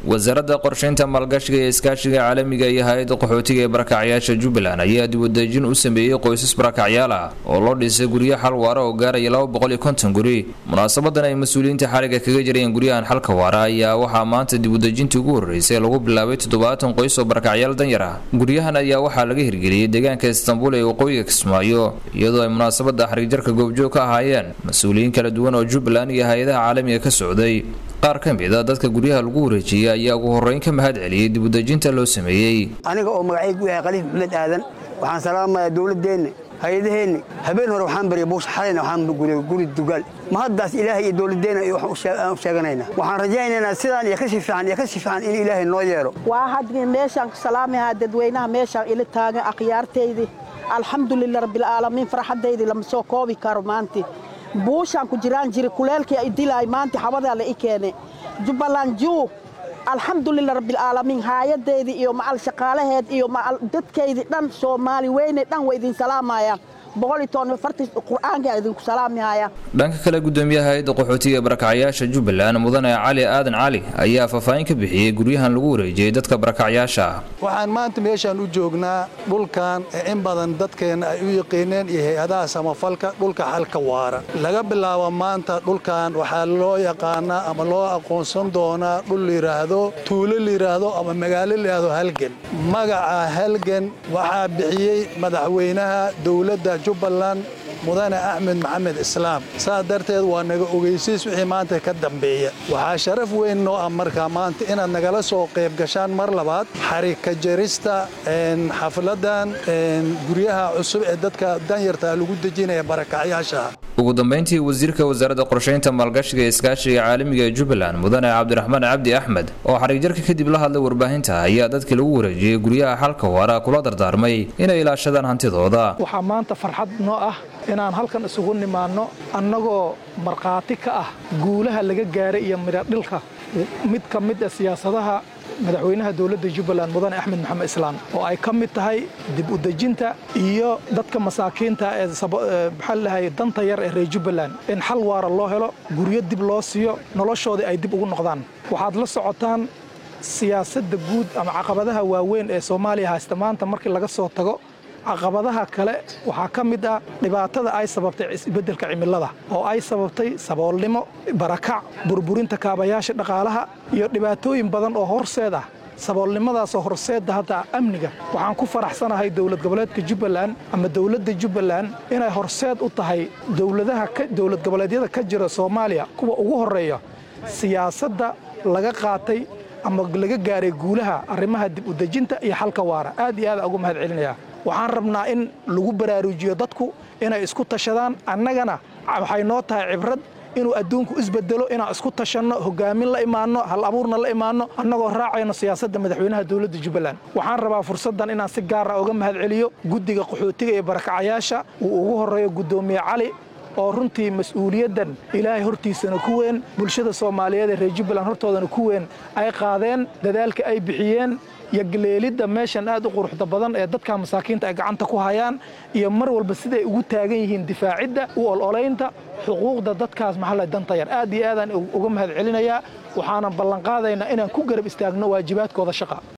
wasaaradda qorshaynta maalgashiga ee iskaashiga caalamiga iyo hay-adda qaxootiga ee barakacyaasha jubbaland ayaa dibwadejin u sameeyey qoysas barakacyaal ah oo loo dhisay guryo xal waara oo gaaraya laba boqol iyo konton guri munaasabadan ay mas-uuliyiinta xaliga kaga jirayeen guryahan xalka waara ayaa waxaa maanta dibwadejintii ugu horreysay lagu bilaabay toddobaatan qoys oo barakacyaal danyar ah guryahan ayaa waxaa laga hirgeliyey deegaanka istanbul ee waqooyiga kismaayo iyadoo ay munaasabada xariigjarka goobjoog ka ahaayeen mas-uuliyiin kala duwan oo jubbaland iyo hay-adaha caalamiga ka socday qaar ka mid a dadka guryaha lagu wareejiyey ayaa ugu horreyn ka mahad celiyey dibudejinta loo sameeyey aniga oo magacaygu yahay khaliif maxmed aadan waxaan salaamayaa dowladdeenna hay-adaheenni habeen hore waxaan baryay buush xalayna waxaan gulay guri dugaal ma haddaas ilaahay iyo dowladdeenna aan u sheeganaynaa waxaan rajaynaynaa sidaan iyo kasii fiican iyo kasii fiican in ilaahay noo yeelo waa hadmi meeshaan ku salaamayaa dadweynaha meeshaan ila taagan akhyaartaydii alxamdulilah rabbilcaalamiin farxaddaydii lama soo koobi karo maanti buushaan ku jiraan jiri kuleelkii ay dilaay maanta xabadaa la i keene jubbaland juu alxamdulilah rabbilcaalamiin haayadeydii iyo macal shaqaalaheed iyo macal dadkaydii dhan soomaali weyne dhan waa idin salaamayaan dhanka kale gudoomiyaha hay-adda qaxootiga ee barakacyaasha jubbaland mudane cali aadan cali ayaa faahfaahin ka bixiyey guryahan lagu wareejiyey dadka barakacyaasha ah waxaan maanta meeshaan u joognaa dhulkan ee in badan dadkeenna ay u yaqiineen iyo hay-adaha samafalka dhulka xalka waara laga bilaabo maanta dhulkan waxaa loo yaqaanaa ama loo aqoonsan doonaa dhul layidhaahdo tuulo layidhaahdo ama magaalo layidhaahdo halgan magaca halgan waxaa bixiyey madaxweynaha dowladda jubbaland mudane axmed maxamed islaam saas darteed waa naga ogeysiis wixii maanta ka dambeeya waxaa sharaf weyn noo ah markaa maanta inaad nagala soo qayb gashaan mar labaad xarika jarista xafladan guryaha cusub ee dadka danyarta lagu dejinaya barakacyaasha ugu dambayntii wasiirka wasaaradda qorshaynta maalgashiga ee iskaashiga caalamiga ee jubbaland mudane cabdiraxmaan cabdi axmed oo xariigjarka kadib la hadlay warbaahinta ayaa dadkii lagu wareejiyey guryaha xalka waara kula dardaarmay inay ilaashadaan hantidooda waxaa maanta farxad noo ah inaan halkan isugu nimaanno annagoo markhaati ka ah guulaha laga gaaray iyo midhadhilka mid ka mid a siyaasadaha madaxweynaha dowladda jubbaland mudane axmed maxamed islaam oo ay ka mid tahay dib u dejinta iyo dadka masaakiinta ee maxaa lahay danta yar ee reer jubbaland in xal waara loo helo guryo dib loo siiyo noloshoodii ay dib ugu noqdaan waxaad la socotaan siyaasadda guud ama caqabadaha waaweyn ee soomaaliya haysta maanta markii laga soo tago caqabadaha kale waxaa ka mid ah dhibaatada ay sababtay isbeddelka cimilada oo ay sababtay saboolnimo barakac burburinta kaabayaasha dhaqaalaha iyo dhibaatooyin badan oo horseed ah saboolnimadaasoo horseedda hadda amniga waxaan ku faraxsanahay dowlad goboleedka jubbaland ama dowladda jubbaland inay horseed u tahay dowladaha dowlad goboleedyada ka jira soomaaliya kuwa ugu horreeya siyaasadda laga qaatay ama laga gaaray guulaha arrimaha dib u dejinta iyo xalka waara aad iyo aad ugu mahad celinayaa waxaan rabnaa in lagu baraaruujiyo dadku inay isku tashadaan annagana waxay noo tahay cibrad inuu adduunku isbedelo inaan isku tashanno hogaamin la imaanno hal abuurna la imaanno annagoo raacayno siyaasadda madaxweynaha dowladda jubbaland waxaan rabaa fursaddan inaan si gaara uga mahad celiyo guddiga qaxootiga ee barakacayaasha uu ugu horreeyo guddoomiye cali oo runtii mas-uuliyaddan ilaahay hortiisana ku weyn bulshada soomaaliyeed ee reer jubbaland hortoodana ku weyn ay qaadeen dadaalka ay bixiyeen iyo galeelidda meeshan aad u quruxda badan ee dadka masaakiinta ay gacanta ku hayaan iyo mar walba siday ugu taagan yihiin difaacidda u ololaynta xuquuqda dadkaas maxalla danta yar aad iyo aadaan uga mahad celinayaa waxaanan ballanqaadaynaa inaan ku garab istaagno waajibaadkooda shaqa